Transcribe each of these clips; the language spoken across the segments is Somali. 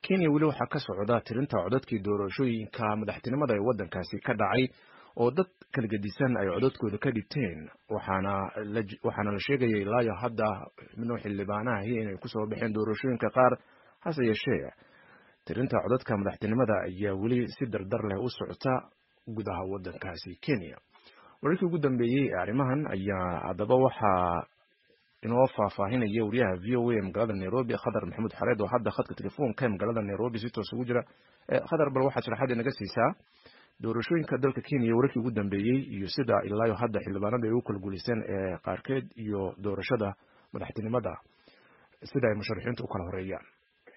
kenya weli waxaa ka socda tirinta codadkii doorashooyinka madaxtinimada ee waddankaasi ka dhacay oo dad kala gedisan ay codadkooda ka dhigteen waxaana waxaana la sheegaya ilaayo hadda xubno xildhibaanahi inay kusoo baxeen doorashooyinka qaar hase yeeshee tirinta codadka madaxtinimada ayaa weli si dardar leh u socota gudaha waddankaasi kenya wararkii ugu dambeeyey ee arrimahan ayaa haddaba waxaa inoo faahfaahinaya wariyaha v o a ee magaalada nairobi khadar maxamuud xareed oo hadda khadka telefoonka ee magaalada nairobi si toos ugu jira khadar bal waxaad sharaxaad inaga siisaa doorashooyinka dalka kenya wararkii ugu dambeeyey iyo sida ilaayo hadda xildhibaanada ay u kala guulaysteen ee qaarkeed iyo doorashada madaxtinimada sida ay musharaxiintu u kala horeeyaan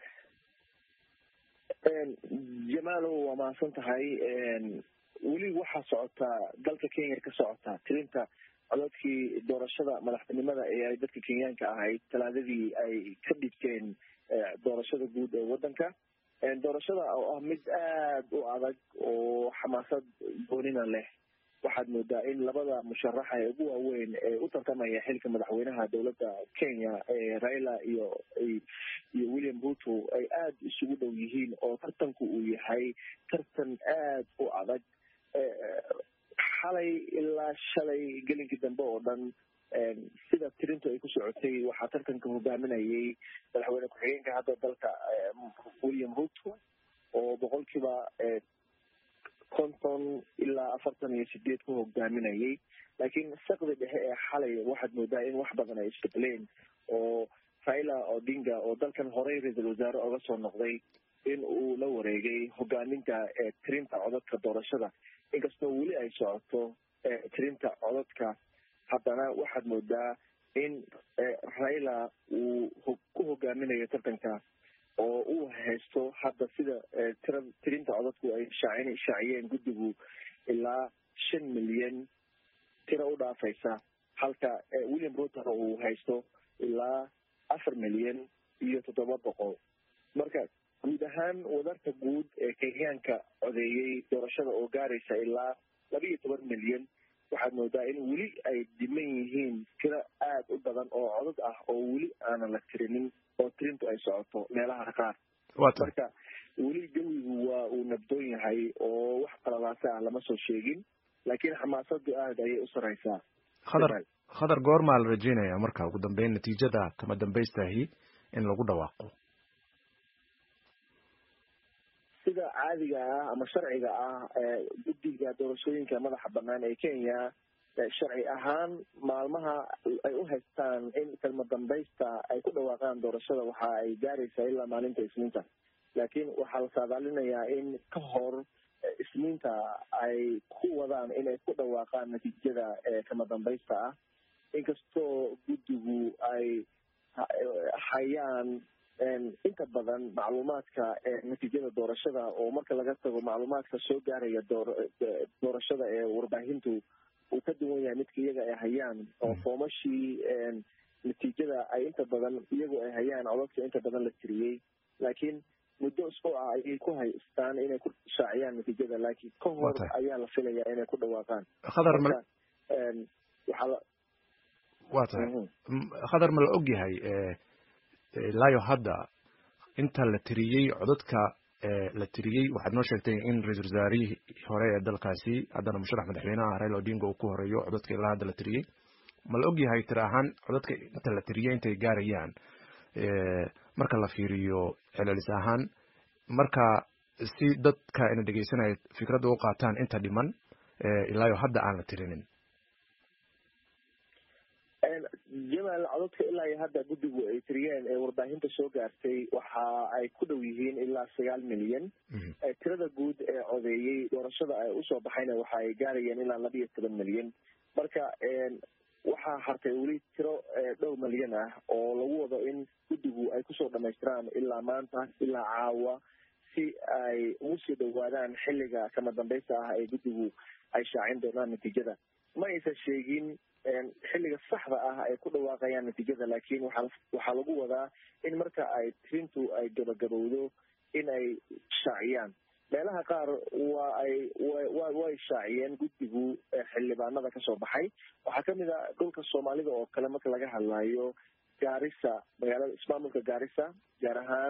jamaalow waa mahadsan tahay weli waxaa socotaa dalka kenya ka socotaa tirinta codadkii doorashada madaxtinimada ee ay dadka kenyaanka ahayd talaadadii ay ka dhigteen doorashada guud ee waddanka doorashada oo ah mid aad u adag oo xamaasad goonina leh waxaad moodaa in labada musharaxa ee ugu waaweyn ee u tartamaya xilka madaxweynaha dowladda kenya ee raila iyo iyo william ruto ay aada isugu dhow yihiin oo tartanku uu yahay tartan aad u adag xalay ilaa shalay gelinkii dambe oo dhan sida tirintu ay ku socotay waxaa tartanka hogaaminayay madaxweyne ku-xigeenka hadda dalka william ruto oo boqolkiiba konton ilaa afartan iyo sideed ku hogaaminayay laakiin sakdi dhexe ee xalay waxaad moodaa in wax badan ay isbedeleen oo raila odinga oo dalkan horey ra-iisul wasaare oga soo noqday in uu la wareegay hogaaminta tirinta codadka doorashada inkastoo weli ay socoto tirinta codadka haddana waxaad moodaa in raila uu ku hogaaminayo tartanka oo uu haysto hadda sida tira tirinta codadku ay shaacin shaaciyeen guddigu ilaa shan milyan tiro u dhaafaysa halka william rutona uu haysto ilaa afar milyan iyo toddoba boqol marka guud ahaan wadarta guud ee kenyaanka codeeyey doorashada oo gaaraysa ilaa laba iyo toban milyan waxaad moodaa in weli ay dhiman yihiin tiro aad u badan oo codad ah oo weli aanan la tirinin oo tirintu ay socoto meelaha qaar marka weli jawigu waa uu nabdoon yahay oo wax qalalaasa ah lama soo sheegin laakiin xamaasadu aad ayay u sareysaa khadar khadar goormaa la rajeynaya marka ugu dambeyn natiijada kama dambaystahi in lagu dhawaaqo sida caadiga ah ama sharciga ah guddiga doorashooyinka madaxa banaan ee kenya sharci ahaan maalmaha ay u haystaan in kalma dambaysta ay ku dhawaaqaan doorashada waxa ay gaaraysaa ilaa maalinta isniinta laakiin waxaa la saadaalinayaa in ka hor isniinta ay ku wadaan inay ku dhawaaqaan natiijada kama dambaysta ah inkastoo guddigu ay hayaan inta badan macluumaadka natiijada doorashada oo marka laga tago macluumaadka soo gaaraya doorashada ee warbaahintu uu ka duwan yahay midka iyaga ay hayaan oo foomashii natiijada ay inta badan iyagu ay hayaan codadka inta badan la tiriyey laakiin muddo isbuuc ah ayay ku haystaan inay ku shaaciyaan natiijada laakiin ka hor ayaa la filayaa inay ku dhawaaqaan khadar ma waxaa la wa tahay khadar ma la og yahay ilaayo hadda inta la tiriyey codadka la tiriyey waxaad noo sheegtay in ra-isul wasaarihii hore ee dalkaasi haddana musharax madaxweynaha raila odinga uu ku horeeyo codadka ilaa hadda la tiriyey ma la og yahay tira ahaan codadka inta la tiriyey intay gaarayaan marka la fiiriyo celcelis ahaan marka si dadka ina dhegeysanaya fikradda u qaataan inta dhiman ilaayo hadda aan la tirinin jamaal codadka ilaa iyo hadda guddigu ay tiriyeen ee warbaahinta soo gaartay waxa ay ku dhow yihiin ilaa sagaal milyan tirada guud ee codeeyey doorashada ay usoo baxayna waxa ay gaarayeen ilaa laba iyo toban milyan marka waxaa hartay weli tiro dhowr milyan ah oo lagu wado in guddigu ay kusoo dhamaystiraan ilaa maanta ilaa caawa si ay ugu sii dhawaadaan xilliga kama dambaysta ah ee guddigu ay shaacin doonaan natiijada ma aysan sheegin xilliga saxda ah ay ku dhawaaqayaan natiijada laakiin waxa waxaa lagu wadaa in marka ay tirintu ay gabagabowdo in ay shaaciyaan meelaha qaar waa ay wa way shaaciyeen guddigu xildhibaanada kasoo baxay waxaa kamid a dhulka soomaalida oo kale marka laga hadlayo gaarisa magaalada ismaamulka gaarisa gaar ahaan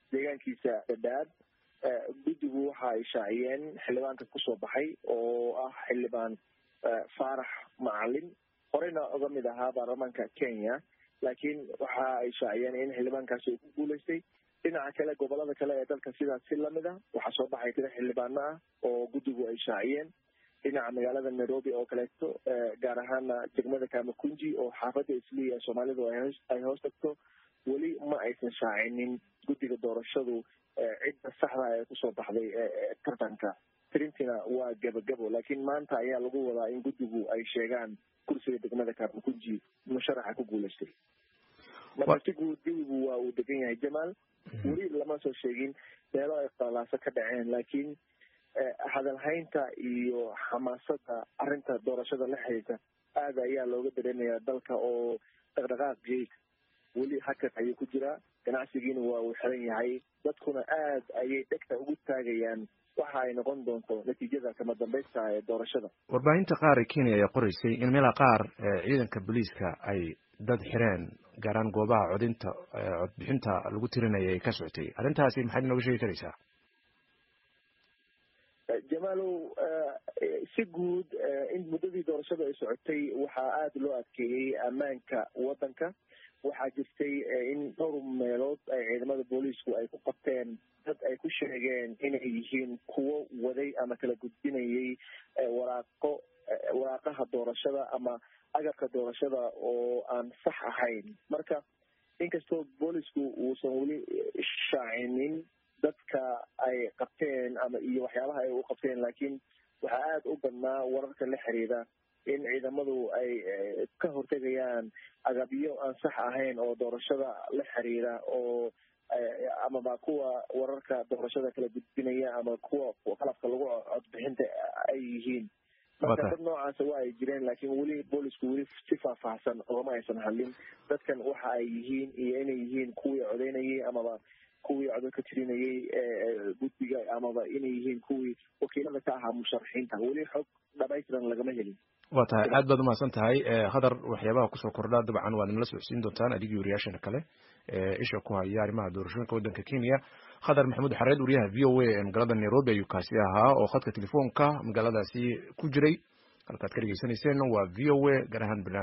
deegaankiisa dadaab guddigu waxa ay shaaciyeen xildhibaanka kusoo baxay oo ah xildhibaan faarax macalin horeyna uga mid ahaa baarlamaanka kenya laakiin waxa ay shaaciyeen in xildhibaankaasi uu ku guuleystay dhinaca kale gobolada kale ee dalka sidaas si lamid ah waxaa soo baxay tiro xildhibaano ah oo guddigu ay shaaciyeen dhinaca magaalada nairobi oo kaleeto gaar ahaana degmada kamakunji oo xaafadda isliya ee soomaalidu ay hoos tagto weli ma aysan shaacinin guddiga doorashadu cidda saxda ee kusoo baxday tartanka tirintina waa gabagabo laakiin maanta ayaa lagu wadaa in guddigu ay sheegaan kursiga degmada kamakunji musharaxa ku guuleystay marka si guud jawigu waa uu degan yahay jamaal weli lama soo sheegin meelo ay qalaaso ka dhaceen laakiin hadalhaynta iyo xamaasada arrinta doorashada la xiriirta aada ayaa looga dareemayaa dalka oo dhaqdhaqaaqii weli hakad ayuu ku jiraa ganacsigiina waa uu xiran yahay dadkuna aad ayay dhegta ugu taagayaan waxa ay noqon doonto natiijada kama dambaysta ee doorashada warbaahinta qaar ee kenya ayaa qoreysay in meelaha qaar ciidanka booliiska ay dad xireen gaaraan goobaha codinta codbixinta lagu tirinaya ay ka socotay arrintaasi maxaad inooga sheegi karaysaa jamaalow si guud in muddadii doorashada ay socotay waxaa aada loo adkeeyey ammaanka waddanka waxaa jirtay in dhowr meelood ay ciidamada booliisku ay ku qabteen dad ay ku sheegeen inay yihiin kuwo waday ama kala gudbinayay waraaqo waraaqaha doorashada ama agabka doorashada oo aan sax ahayn marka inkastoo boolisku uusan weli shaacinin dadka ay qabteen ama iyo waxyaabaha ay u qabteen laakiin waxaa aada u badnaa wararka la xiriira in ciidamadu ay ka hortegayaan agabyo aan sax ahayn oo doorashada la xiriira oo amaba kuwa wararka doorashada kala gudbinaya ama kuwa qalabka lagu codbixinta ay yihiin marka dad noocaasa waa ay jireen laakiin weli boolisku weli si faahfaahsan ogama aysan hadlin dadkan waxa ay yihiin iyo inay yihiin kuwii codeynayay amaba kuwii codod ka tirinayay guddiga amaba inay yihiin kuwii wakiilada ka ahaa musharaxiinta weli xog dhamaystiran lagama helin waa tahay aad baad umahadsan tahay hadar waxyaabaha kusoo kordha dabcan waad nala socodsiin doontaan adigii wariyaashana kale isha ku haya arrimaha doorashooyinka waddanka kenya khadar maxamuud xareed wariyaha v o a ee magaalada nairobi ayuu kaasi ahaa oo khadka telefoonka magaaladaasi ku jiray halkaad ka dhegeysanayseen waa v o a gaar ahaan